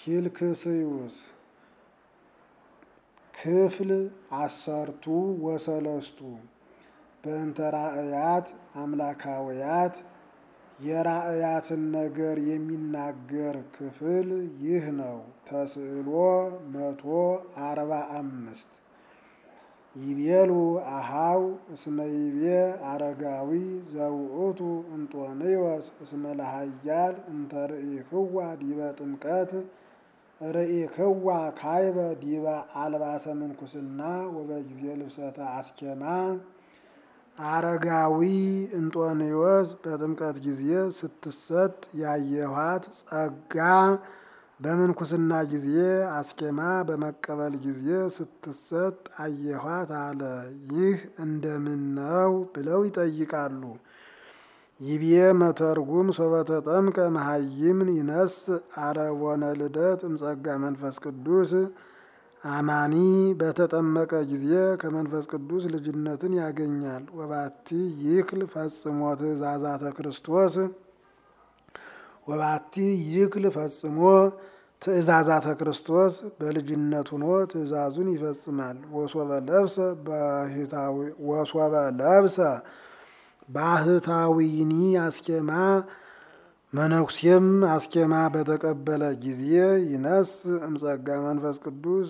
ኪልክስዩስ ክፍል አሰርቱ ወሰለስቱ በእንተ ራእያት አምላካውያት የራእያትን ነገር የሚናገር ክፍል ይህ ነው። ተስዕሎ መቶ አርባ አምስት ይቤሉ አሃው እስመ ይቤ አረጋዊ ዘውእቱ እንጦንዮስ እስመ ለሃያል እንተ ርኢክዋ ዲበ ጥምቀት ርኢክዋ ካይበ ዲበ አልባሰ ምንኩስና ወበጊዜ ልብሰተ አስኬማ አረጋዊ እንጦንዮስ በጥምቀት ጊዜ ስትሰጥ ያየኋት ጸጋ በምንኩስና ጊዜ አስኬማ በመቀበል ጊዜ ስትሰጥ አየኋት አለ። ይህ እንደምን ነው ብለው ይጠይቃሉ። ይቤ መተርጉም ሶበተ ጠምቀ መሃይምን ይነስ አረቦነ ልደት እምጸጋ መንፈስ ቅዱስ አማኒ በተጠመቀ ጊዜ ከመንፈስ ቅዱስ ልጅነትን ያገኛል። ወባቲ ይክል ፈጽሞ ትእዛዛተ ክርስቶስ ወባቲ ይክል ፈጽሞ ትእዛዛተ ክርስቶስ በልጅነት ሆኖ ትእዛዙን ይፈጽማል። ወሶበ ለብሰ ወሶበ ለብሰ ባህታዊኒ አስኬማ መነኩሴም አስኬማ በተቀበለ ጊዜ ይነስ እምጸጋ መንፈስ ቅዱስ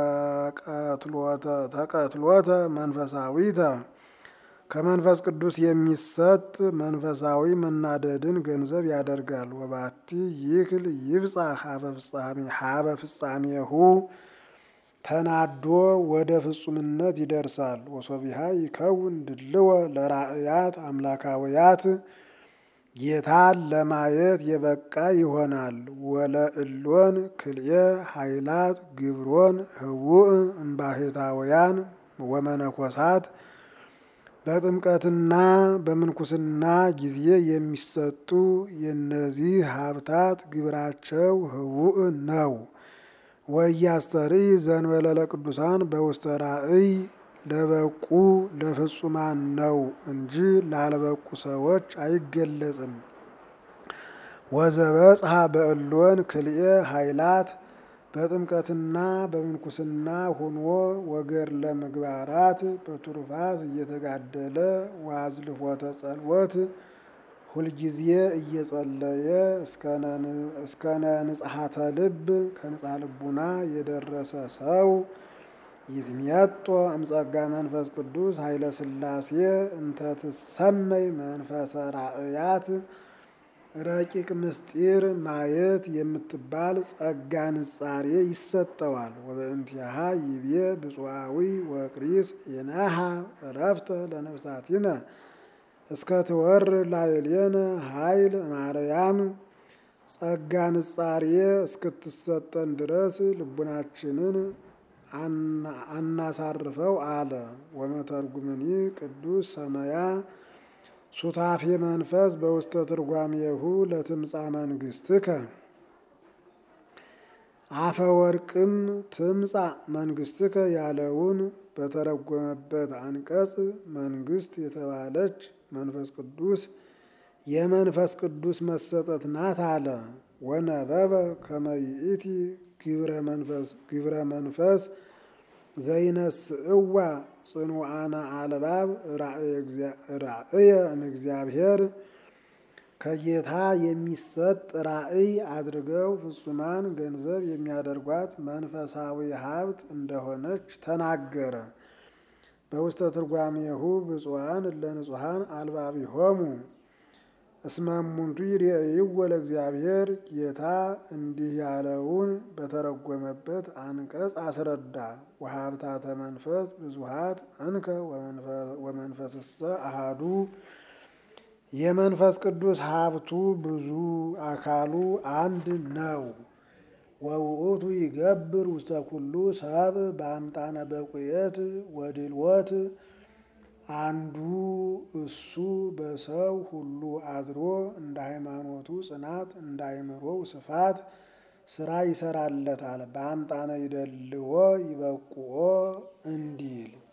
ተቀትሎተ መንፈሳዊተ ከመንፈስ ቅዱስ የሚሰጥ መንፈሳዊ መናደድን ገንዘብ ያደርጋል። ወባቲ ይክል ይብጻ ሀበ ፍጻሜሁ ተናዶ ወደ ፍጹምነት ይደርሳል። ወሶቢሃ ይከውን ድልወ ለራእያት አምላካውያት ጌታን ለማየት የበቃ ይሆናል። ወለእሎን ክልኤ ኃይላት ግብሮን ህቡእ እምባሕታውያን ወመነኮሳት በጥምቀትና በምንኩስና ጊዜ የሚሰጡ የእነዚህ ሀብታት ግብራቸው ህቡእ ነው። ወያስተሪ ዘንበለ ለቅዱሳን በውስተ ራእይ ለበቁ ለፍጹማን ነው እንጂ ላለበቁ ሰዎች አይገለጽም። ወዘበጽሐ በእሎን ክልኤ ኃይላት በጥምቀትና በምንኩስና ሆኖ ወገር ለምግባራት በቱርፋት እየተጋደለ ዋዝልፎተ ጸልወት ሁልጊዜ እየጸለየ እስከነ ንጽሐተ ልብ ከንጽሐ ልቡና የደረሰ ሰው ይትሜጦ እምጸጋ መንፈስ ቅዱስ ኃይለ ሥላሴ እንተ ትሰመይ መንፈሰ ራእያት ረቂቅ ምስጢር ማየት የምትባል ጸጋ ንጻሬ ይሰጠዋል። ወበእንቲአሃ ይቤ ብፁዓዊ ወቅሪስ የነሃ እረፍተ ለነፍሳቲነ እስከ ትወር ላዕሌነ ኃይል ማርያም ጸጋ ንጻሬ እስክትሰጠን ድረስ ልቡናችንን አናሳርፈው አለ። ወመተርጉምኒ ቅዱስ ሰመያ ሱታፌ መንፈስ በውስተ ትርጓሜሁ ለትምጻ መንግስትከ አፈ ወርቅም ትምጻ መንግስትከ ያለውን በተረጎመበት አንቀጽ መንግስት የተባለች መንፈስ ቅዱስ የመንፈስ ቅዱስ መሰጠት ናት አለ። ወነበበ ከመ ይእቲ ግብረ መንፈስ ዘይነስእዋ ጽኑዓነ አልባብ ራእየ እምእግዚአብሔር ከጌታ የሚሰጥ ራእይ አድርገው ፍጹማን ገንዘብ የሚያደርጓት መንፈሳዊ ሀብት እንደሆነች ተናገረ። በውስተ ትርጓሜሁ ብፁዓን እለ ንጹሐን አልባቢሆሙ እስመ እሙንቱ ይሬእይዎ ለእግዚአብሔር ጌታ እንዲህ ያለውን በተረጎመበት አንቀጽ አስረዳ። ወሀብታተ መንፈስ ብዙሃት እንከ ወመንፈስሰ አሃዱ የመንፈስ ቅዱስ ሀብቱ ብዙ አካሉ አንድ ነው። ወውእቱ ይገብር ውስተ ኩሉ ሰብ በአምጣነ በቁየት ወድልወት አንዱ እሱ በሰው ሁሉ አድሮ እንደ ሃይማኖቱ ጽናት እንደ አእምሮው ስፋት ስራ ይሰራለታል። በአምጣነ ይደልዎ ይበቁኦ እንዲል